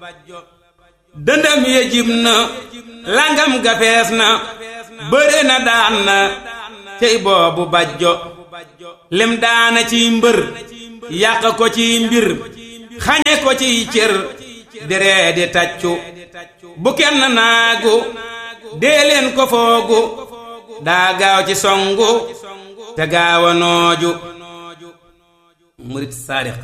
dëndëm ya jib na langam ga fees na bëre na daan na cey boobu bajjo lim daana ciy mbër yàq ko ciy mbir xañe ko ciy cër diree di taccu bu kenn naagu dee leen ko foogu daa gaaw ci songu te gaawa nooju murit saadiq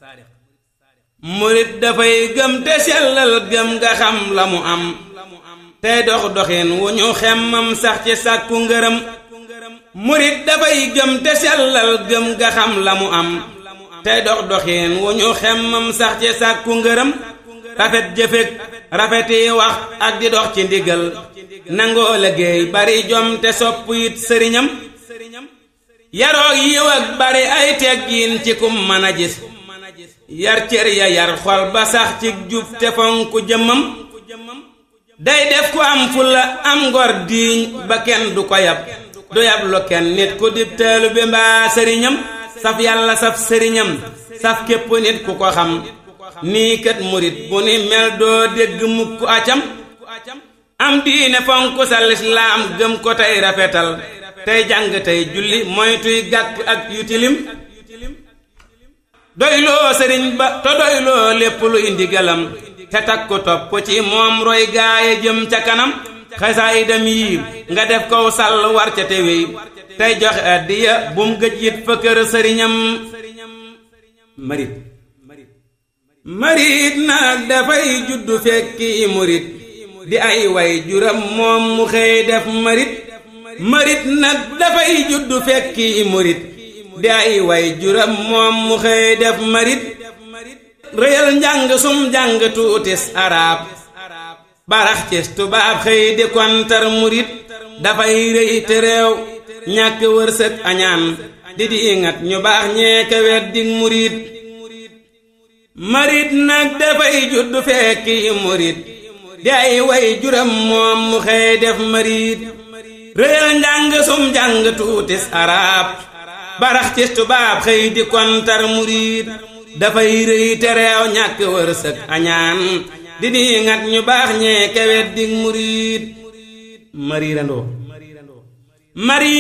murit dafay gëm te sellal gëm nga xam la mu am tey dox doxin wu ñu xemmam sax ci sàkku ngërëm murit dafay gëm te sellal gëm nga xam la mu am tey dox doxin wu ñu xemmam sax ci sàkku ngërëm rafet jëfeg rafeti wax ak di dox ci ndigal nangoo liggéey bari jom te sopp it sëriñam yaroog yiw ak bari ay teggiin ci kum mën a gis yar cër ya yar xol ba sax ci jub te fonku jëmmam day def ku am fulla am ngor diiñ ba kenn du ko yab du yab lu kenn nit ku dib teelu bi mbaa sëriñam saf yàlla saf sëriñam saf képp nit ku ko xam nii kat murit bu ni mel doo dégg mukk acam am diine fonk sa lislaam gëm ko tey rafetal tey jàng tey julli moytuy gàkk ak yu tilim doyloo sëriñ ba te doyloo lépp lu indi galam te takku topp ci moom roy gaaye jëm ca kanam xasaayidam yii nga def kow sàll war ca te wéy tey joxe addiya bum gëj it fa kër sëriñam marit marit nag dafay juddu fekki murit di ay way juram moom mu xëy def marit marit nag dafay juddu fekki murit di ay way juram moom mu xëy def marit réyal njàng sum njàng tuutis arab barax cis tubaab xëy di kontar murit dafay rëy te réew ñàkk wërsëg añaan di di ingat ñu baax ñeeke weddig murit marit nag dafay juddu fekki murit di ay way juram moom mu xëy def marit réyal njàng sum njàng tuutis arab barax ci tubaab xëy di kontar murit dafay rëy te réew ñàkk wërsëg añaan di di ngat ñu baax ñee kewet dig murit mariirandoo mari